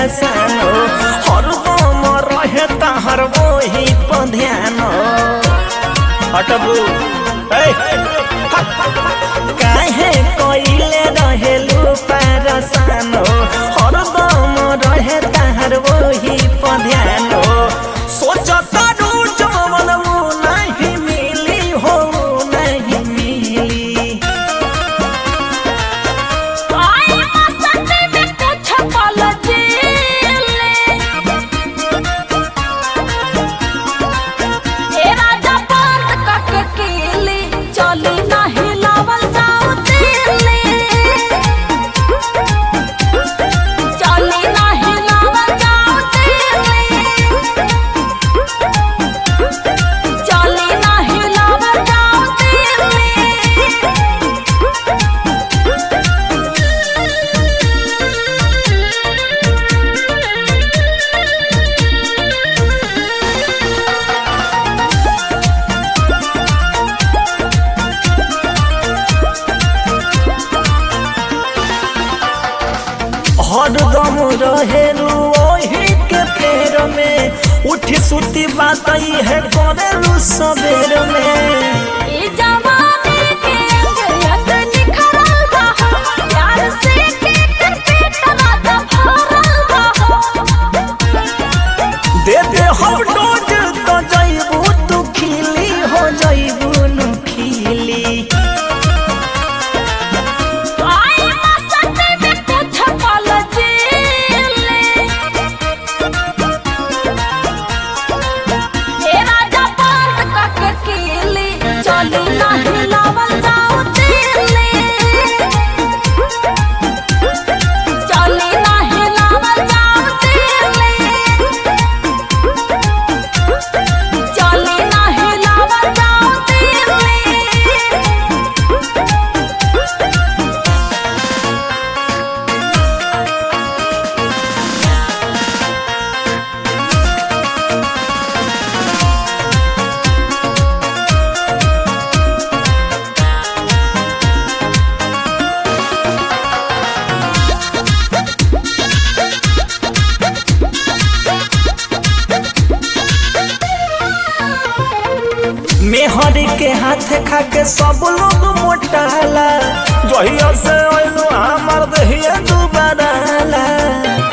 परेशानो हरदम रहे तहर वही पर ध्यान हटबू ए, काहे कइले रहेलू परेशानो हरदम रहे तहर वही पर ध्यान सोचता रू जवन वो नहीं मिली हो नहीं मिली आई मस्ती में कुछ पल जीले ए राजा बंद करके कीली चली नहीं लावल जाओ दिल्ली चली नहीं लावल जाओ दिल्ली चली नहीं लावल जाओ दिल्ली हरदम रहेलू ओही के फेर में उठी सुती बात है करेलू सबेर में ई जवानी के अंगयत निखरल बा हो, प्यार से के कर पेट रात भरल बा हो। दे दे हम डोज तो जइबू तू खिली हो जइबू नु खिली आई मस्ती में कुछ पल जीले। ए राजा बंद करके कीली, चली नहीं लावल जाओ दिल्ली। चली नहीं लावल जाओ दिल्ली। चली नहीं लावल जाओ दिल्ली मेहर के हाथ खा के सब लोग मोटाला जहिया से ओइलो हमर दहिया दुबाराला